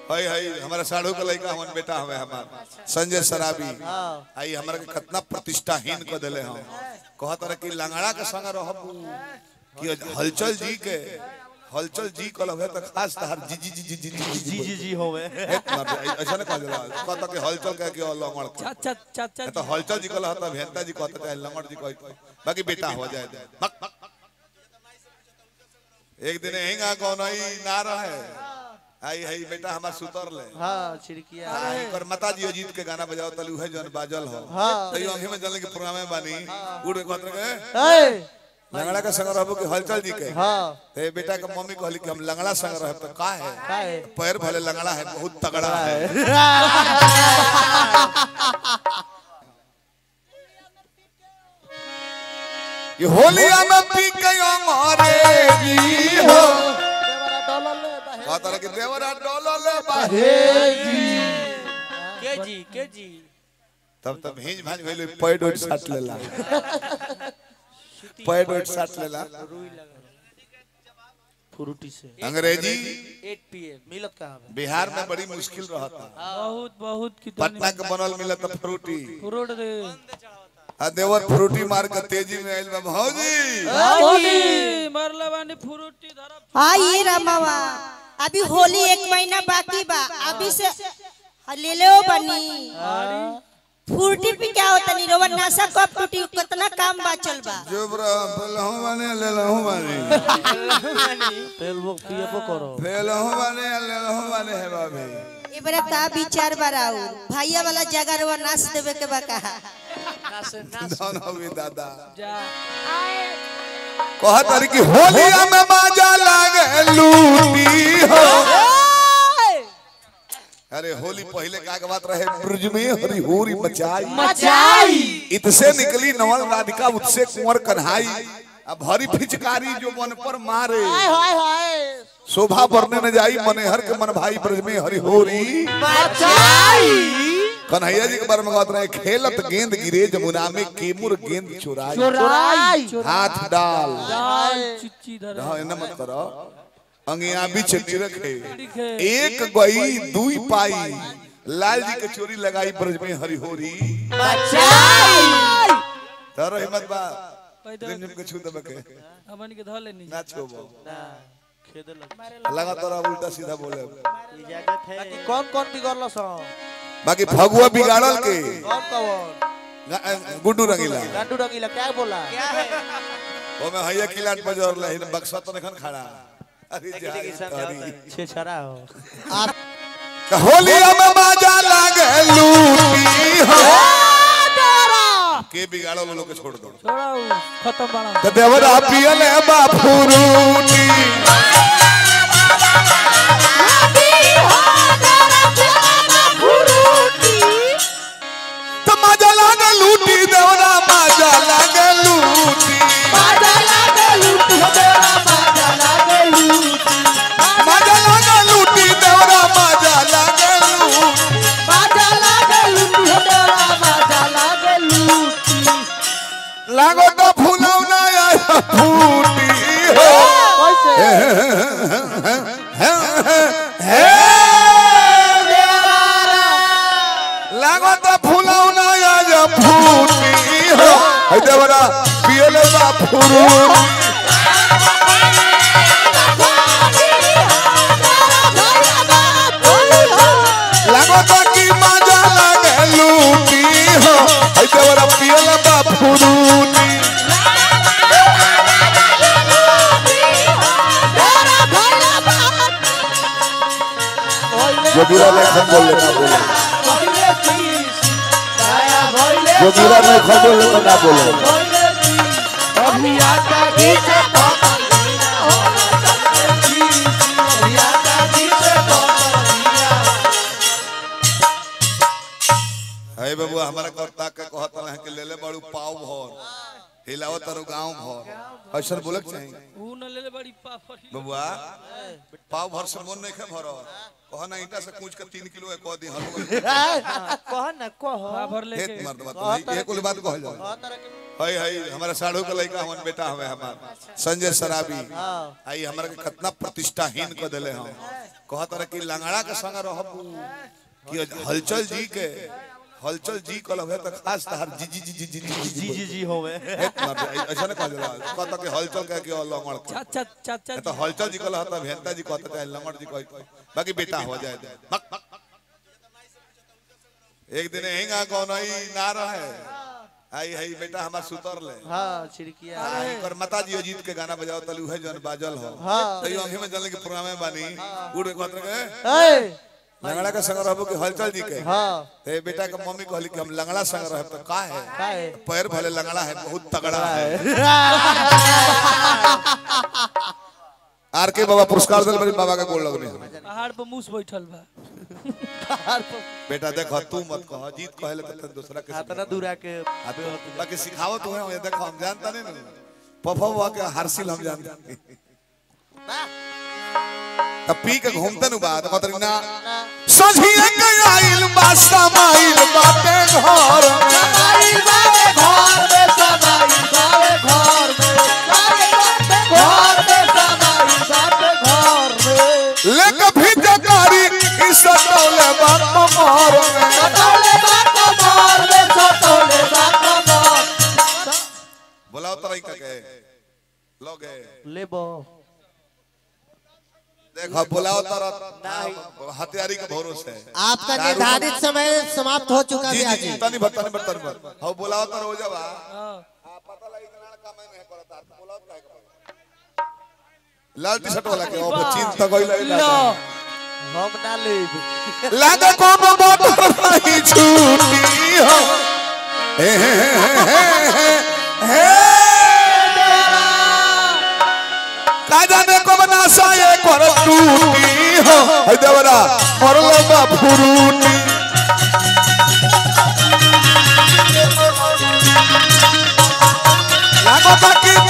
हई हई हमारा साढ़ू का लड़का हमन बेटा हवे हमार संजय सराबी आई हमरा के कितना प्रतिष्ठाहीन क देले हम कहत रहे कि लंगड़ा के संग रहब कि हलचल जी के हलचल जी कल हवे त खास तहर जी जी जी जी जी जी जी जी जी होवे हेत मार दे, ऐसा ना कह देला कहता कि हलचल कह के लंगड़ के चाचा चाचा तो हलचल जी कल हता भेंता जी कहता चाहे लंगड़ जी कहता बाकी बेटा हो जाए बक, बक, बक। एक दिन हिंगा कौन आई ना रहे आई हई बेटा हमार सुतर ले हाँ छिड़किया आई पर माता जी अजीत के गाना बजाओ तलू है जन बाजल हो हाँ। तई अंगे में जल के प्रोग्राम में बानी उड़ के कहत रहे ए लंगड़ा के संग रहबो कि हलचल जी के हाँ ते बेटा के मम्मी कहली कि हम लंगड़ा संग रहब तो का है का है पैर भले लंगड़ा है बहुत तगड़ा है ये होलिया में पी के अंग्रेजी हो कहत रहे कि देवरा डोलल बाहे के जी के जी तब तब भीज भाज गइल पैड ओड साट लेला पैड ओड साट लेला फ्रूटी से अंग्रेजी 8 पीएम मिलत कहाँ बे बिहार में बड़ी मुश्किल रहता बहुत बहुत कितनी पटना के बनल मिलत फ्रूटी फ्रूट दे आ देवर फ्रूटी मार के तेजी में आइल बा भौजी होली मरले बानी फ्रूटी धरब हाँ ये रमावा अभी होली एक महीना बाकी बा अभी से ले ले बनी फुर्ती पे क्या होता नहीं रोवन नशा कब टूटी कितना काम बाचल बा जोबरा पहलहू बने लेलहू बने तेल वो पियबो करो फेलहू बने लेलहू बने है बाबे ए बड़ा का विचार बराऊ भैया वाला जगह रोवा नाच देवे के बा कहा दोनों भी दादा जा कहत रही कि होलिया में बाजा लागे लूटी हो अरे होली पहले का के बात रहे ब्रज में हरी होरी मचाई मचाई इतसे निकली नवल राधिका उत्से कुंवर कन्हाई अब हरी फिचकारी जो मन पर मारे हाय हाय शोभा बढ़ने न जाई मनेहर के मन भाई ब्रज में हरि होरी कन्हैया जी के बारे में बात रहे खेलत गेंद गिरे जमुना में केमुर गेंद चुराई चोराई हाथ डाल डाल चिच्ची धर हाँ इन्ना मत करो अंगिया बीच रखे रखे। एक गई दुई पाई लाल जी के चोरी लगाई ब्रज में हरि होरी तारो हिम्मत बा पैदल निम निम के छू दबे के हमन के धर लेनी ना छोबो ना खेदे लग लगा तोरा उल्टा सीधा बोले इजाजत है कौन कौन बिगड़ल सो बाकी फगुआ बिगाड़ल के कौन कौन गा- गुड्डू रंगीला गांडू रंगीला क्या बोला ओ में हैया किलाट बजर ले बक्सा तो नखन खड़ा अरे जा तारी छे छरा हो होलिया में बाजा लागे लूटी हो के बिगाड़ो लोग के छोड़ दो छोड़ाऊ खत्म बना तो देवरा पियले बाफुरूटी तो मजा लागे लूटी देवरा मजा लागे लूटी मजा लागे लूटी देवरा मजा लागे लूटी लागो तो फूलौना आया फूटी हो लागो तो फूलौना आया फूटी हो है देवरा पियले बा फुरूटी लागो तो की मजा लागे लूटी हो है देवरा पियले बा फुरूटी जोगिरा लेखन बोल लेना बोले जोगिरा लेखन बोल लेना ना बोले है बबुआ हमारा करता के कहत है कि ले ले बड़ू पाव भर हिलाओ तारो गांव भर ऐसा बोलक चाहिए ऊ न ले ले बड़ी पापड़ी बबुआ पाव भर से मन नहीं खे भर कह ना ईटा से कूच के तीन किलो है कह दी हलवा कह ना कह भर हेत लेके मर्द बात ये कुल बात कहल जाए हई हई हमारा साढ़ू के लड़का हमन बेटा हवे हमार संजय सराबी आई हमरा के कितना प्रतिष्ठाहीन क देले हम कहत रहे कि लंगड़ा के संग रहबू कि हलचल जी के हलचल जी कल है तो खास तहार जी जी जी जी जी जी जी जी जी होवे हेत मार दे, ऐसा ना कहल जाला कहता कि हलचल कह के लंगड़ के चाचा चाचा तो हलचल जी कल हता भेंता जी कहता चाहे लंगड़ जी कह बाकी बेटा हो जाए बक, बक, बक। एक दिन हिंगा कौन ही ना रहे आई हई बेटा हमार सुतर ले हाँ छिड़किया आई पर माता जी अजीत के गाना बजाओ तलू है जन बाजल हो हाँ। तई अंगे में जनले के प्रोग्राम में बानी उड़ कहत रहे ए लंगड़ा के संग रहबो कि हलचल जी के हाँ ते बेटा के मम्मी कहली कि हम लंगड़ा संग रहे तो का है का है पैर भले लंगड़ा है बहुत तगड़ा है आर के बाबा पुरस्कार दिल बड़ी बाबा के गोल लगने पहाड़ पर मूस बैठल बा बेटा देख तू मत कह जीत कहले तो तन दूसरा के इतना दूरा के सिखा। बाकी सिखाओ तू है देखो हम जानता नहीं ना पफा हुआ के हारसिल हम जानते तब पी के घूमते नु बात कतरी ना सझिए के आइल बा समाइल बाटे घर में लेके भीजे गाड़ी ई सटौले बात मोर में बुलाओ तरई का के लोगे लेबो देखो बुलाओ तरह हथियारी के भरोसे आपका निर्धारित समय समाप्त हो चुका जी है जी जी तनी बत तनी बत तनी बत हो बुलाओ तर हो जावा हाँ। पता लगी कि लड़का मैं नहीं करता बुलाओ काहे के लाल टी शर्ट वाला के ओ चिंता कोई लगे लो हम ना लेब लागे कोनो मोटर नहीं छूटी हो हे हे हे हे हे का जाने को बना सा ये कर टूटी हो हे देवरा मरलो बा फुरूटी लागो बाकी